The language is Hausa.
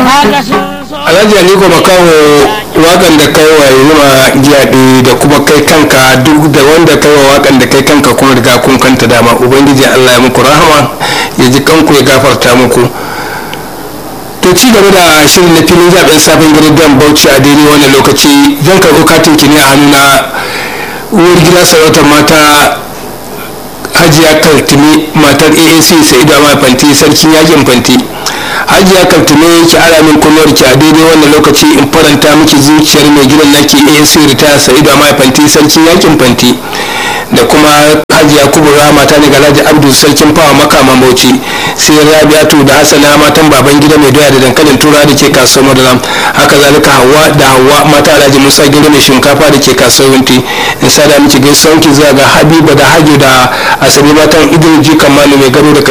alhaji aliko makaho wakan da kai wa yunwa giyaɗe da kuma kai kanka duk da wanda kai wa wakan da kai kanka kuma riga kun kanta dama ubangiji allah ya muku rahama ya ji kanku ya gafarta muku to ci gaba da shirin na filin zaben sabon gidan bauchi a daidai wannan lokaci zan karɓo katin ki ne a hannuna uwar gida sarautar mata hajiya kaltumi matar aac sa'idu amma fanti sarkin yakin fanti hajiya kaltume ki ara min kunnuwar ki a daidai wannan lokaci in faranta miki zuciyar mai gidan naki aac ritaya sa'idu amma fanti sarkin yakin fanti da kuma hajiya kubura mata ne galaji abdu sarkin fawa makaman bauchi sai rabiatu da hasana matan baban gida mai doya da dankalin tura da ke kasuwar madalam haka zalika hawa da hawa mata alhaji musa gida mai shinkafa da ke kasuwar wunti in sada miki gaisuwan ki zuwa ga habiba da hajo da asabi matan idris jikan malu mai gado da